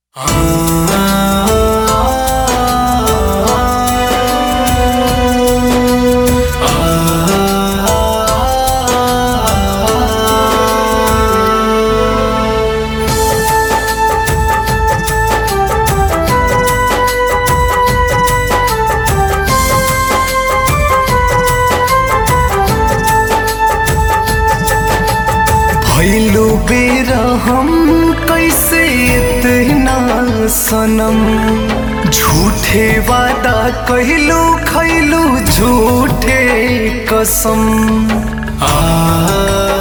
भैलू बेरा हम कैसे इतना सनम झूठे वादा कहलू खैलू झूठे कसम आ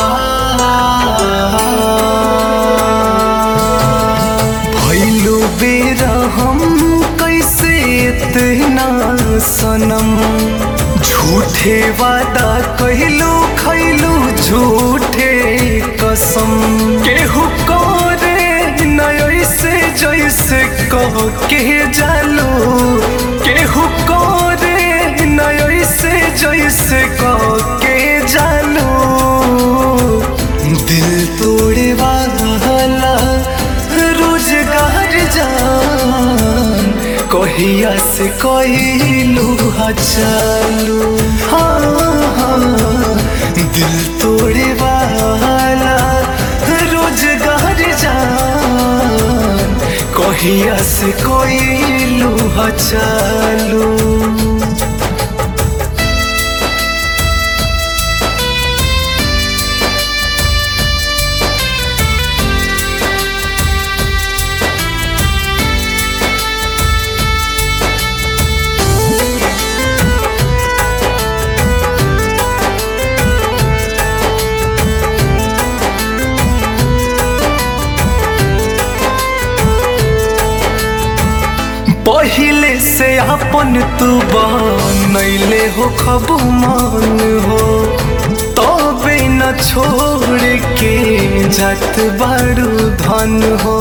भैलू बेरा हम कैसे इतना सनम झूठे वादा कहलू खैलू झूठे कसम केहू करे न ऐसे जैसे कह के जालो केहू करे न ऐसे जैसे कह के जालो दिल तोड़े वाला रोजगार जान कहिया से कहलू चालू हाँ हाँ दिल तोड़े वाला रोजगार जान कहिया से कहलू चालू पहिले से अपन तू बनैले हो खबू मान हो तबे न छोड़ के जात बारू धन हो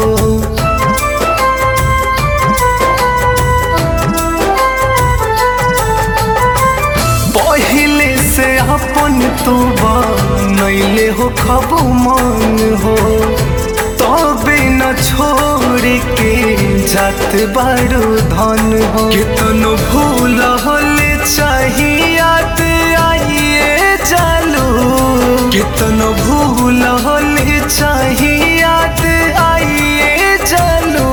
पहिले से अपन तू बनैले हो खबू मान हो तबे न छोड़ के जात बारू धन हो कितनो भूल होले चाहियात आइए जालू कितनो भूल होले चाहियात आइए जालू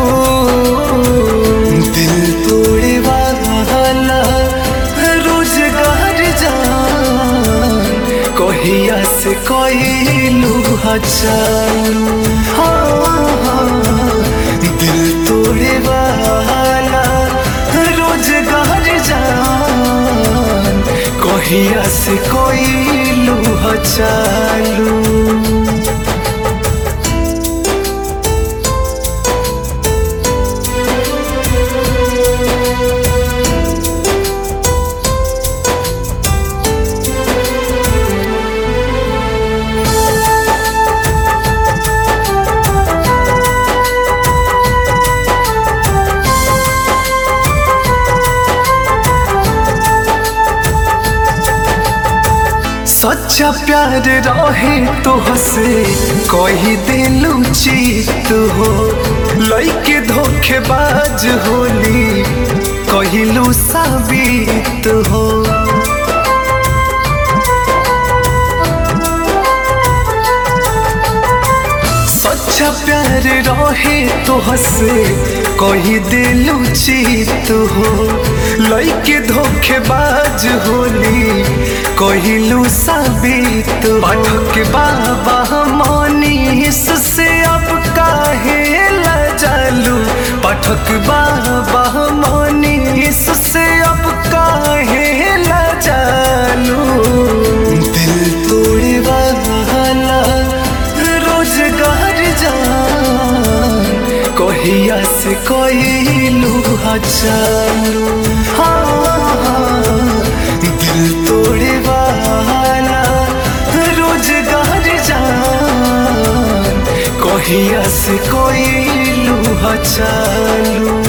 दिल तोड़े वाला रोजगार जान कहिया से कहलू चालू हाँ हाँ दिल तोड़े वाला रोजगार जान कहिया से कहलू चालू सच्चा प्यार रहे तो हसे कही दिलू चीत हो लइके धोखेबाज होली कहिलू साबित हो सच्चा प्यार रहे तो हसे कही दिलू चीत हो लइके धोखेबाज होली कहिलू साबित पाठक बाबा मनीष से अब काहे लजालू पाठक बाबा मनीष से अब काहे लजालू दिल तोड़े वाला रोजगार जान कहिया से कहलू चालू हाँ हाँ दिल तोड़े वाला रोजगार जान कहिया से कहलू चालू